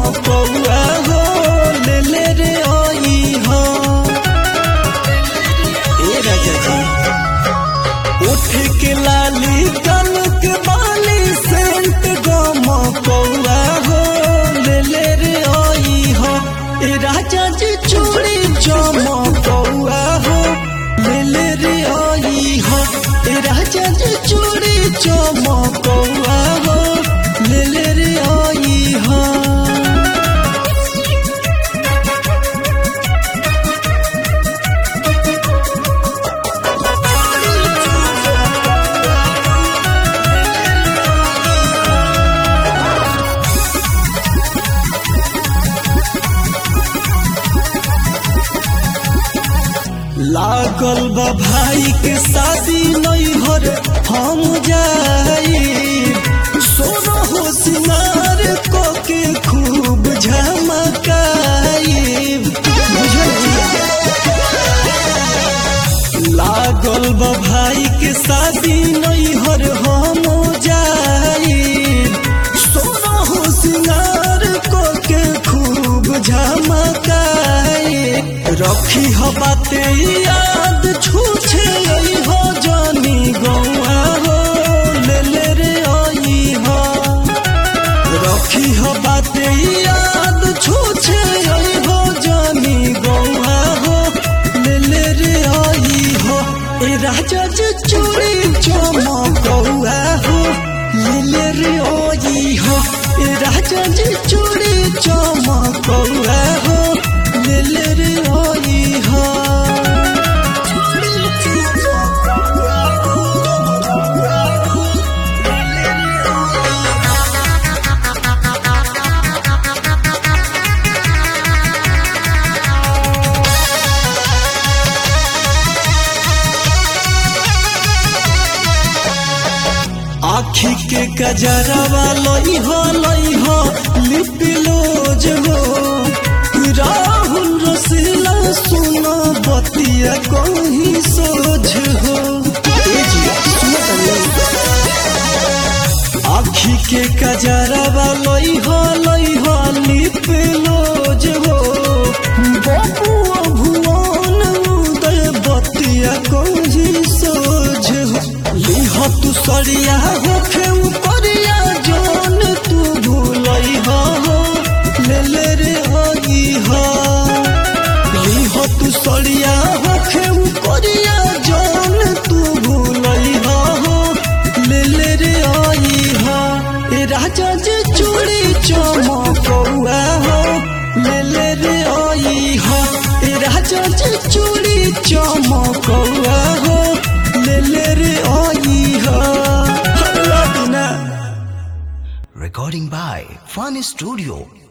चमकौआ हो ले ले रे आई हो ए राजा जी उठ के लाली कन के बाली सेंट गमकौआ हो ले ले रे आई हो ए राजा जी चूड़ी चमकौआ हो ले ले रे आई हो ए राजा जी चूड़ी चमकौआ हो ले ले रे आई हो लागल बा भाई के शादी नैहर हम जाई सोना हो सिनार को के खूब झमकाई लागल बा भाई के शादी नैहर हम जाई सोना हो सिनार को के खूब झमकाई रखी हो बाते याद छूछे आई हो जानी गौआ हो ले ले रे आई हो रखी हो बाते याद छूछे आई हो जानी गौआ हो ले ले रे आई हो ए राजा जी चूड़ी चमकौआ हो ले ले रे आई हो ए राजा जी चूड़ी चमकौआ हो ले ले रे आई हो आखी के कजरवा लई हो लई हो लिपिलोज हो राहुल रसीला सुना बतिया कहीं सोझ हो ए जी, सुनो तनी। आखी के कजरवा लई हो लई हो लिपिलोज हो बबुआ भुवन उदय बतिया कहीं सोझ हो लिह तू सरिया होखे उपरिया जान तू भूलई हो ले ले रे होई हो लिह तू सरिया होखे उपरिया जान तू भूलई हो ले ले रे आई हो ए राजा जी चूड़ी चमकौआ हो ले ले रे आई हो ए राजा जी चूड़ी चमकौआ हो ले ले रे आई हो हल्ला दिना Recording by Fun Studio.